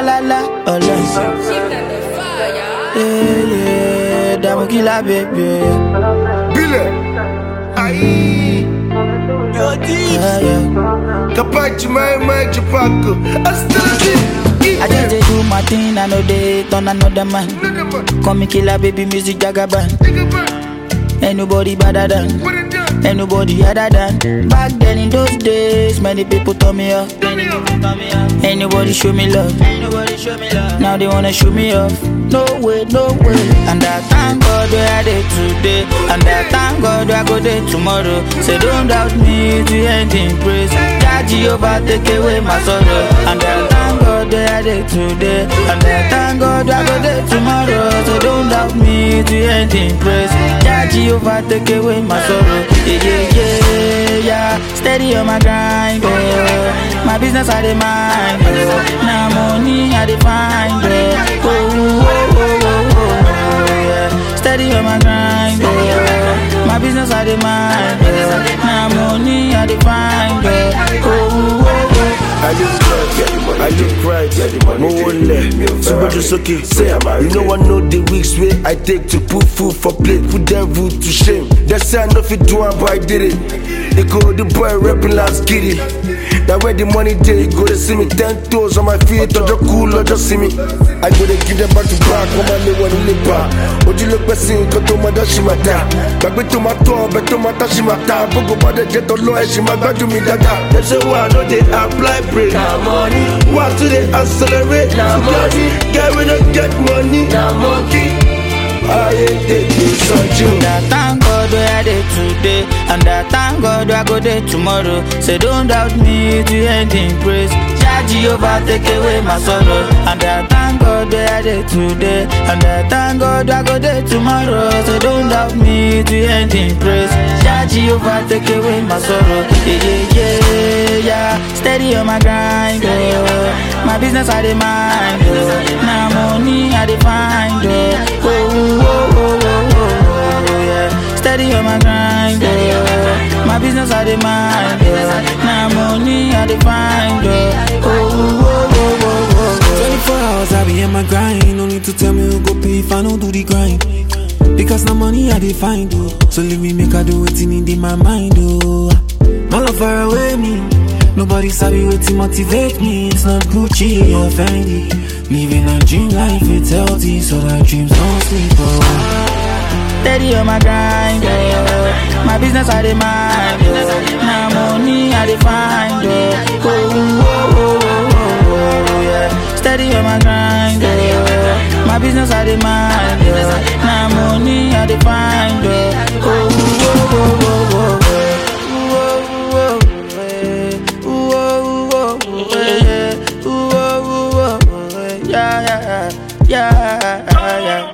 la la, ọlọ́sìn. Yeah, yeah, dààmú kí la bèbè. Bile. Aïe. Yeah, yeah. Capaci mai mai cipaco. Astalati. I just dey do my thing, I know they turn another man. Call me killer, baby, music jagaban. Ain't nobody better than, ain't nobody other than. Back then in those days, many people turn me off. Ain't nobody show me love. Now they wanna show me off. No way, no way. And I thank God where I did today. And I thank God where I go there tomorrow. Say don't doubt me to end in praise. Jah Jehovah take away my sorrow. And I thank God where I did today. And I thank God where I go there tomorrow. So don't doubt me to end in praise. Jah Jehovah take away my sorrow. Yeah, yeah, yeah, yeah. Steady on my grind, oh. My business I dey mind, oh. Now money I dey find, oh. Oh, oh, oh, oh, oh, oh, yeah. Steady on my grind, oh. My business I dey mind, oh. Now money I dey find, oh. Oh, oh, oh. I look right, I look right, mo wọlé, síwájú sókè, say, you know I know the weeks wey I take to put food for plate, put devil to shame. They say I no fit do am but I did it. They go the boy rapping last giddy. Na where the money dey, go dey see me ten toes on my feet, ọjọ́ kú lọ́jọ́ sí mi. I go dey give them back to back, wọ́n máa lé wọn nílé bá. Ojú ló pẹ́ sí nǹkan tó máa dá ṣì máa dá. Gbàgbé tó máa tọ́ ọbẹ̀ tó máa tá ṣì máa ta. Gbogbo bá dẹ̀ jẹ́ tọ́lọ́ ẹ̀ ṣì máa gbádùn mi dáadáa. Dem say why I no dey apply break. Na money, Why to dey accelerate? Na money. Guy wey no get money. na monkey. Ayé tètè sọ́jú. And I thank God where I dey today. And I thank God where I go there tomorrow. Say don't doubt me to end in praise. Jah Jehovah take away my sorrow. And I thank God where I dey today. And I thank God where I go there tomorrow. So don't doubt me to end in praise. Jah Jehovah take away my sorrow. Yeah, yeah, yeah, yeah. Steady on my grind, oh. My business I dey mind, oh. Now money I dey find, oh. Oh, oh, oh, oh, oh, oh, yeah. Steady on my grind, oh. My business I dey mind, oh. Now money I dey find, oh. Oh, oh, oh, oh, oh, 24 hours I be in my grind. No need to tell me who go pay if I don't do the grind. Because now money I dey find oh. So leave me make I do it in my mind oh. My love far away me. Nobody sabi wetin motivate me. It's not Gucci or Fendi. Living a dream life, it's healthy, so that dreams don't sleep oh. Steady on my grind, oh. My business I dey mind, oh. Now money I dey find, oh. Oh, oh, oh, oh, oh, oh, yeah. Steady on my grind, oh. My business I dey mind, oh. Now money I dey find, oh. Oh, oh, oh, oh, oh, oh. Ooh, oh, oh, eh. Ooh, oh, oh, oh, eh. Ooh, oh, oh, oh, eh. Yeah, yeah, yeah, yeah, yeah.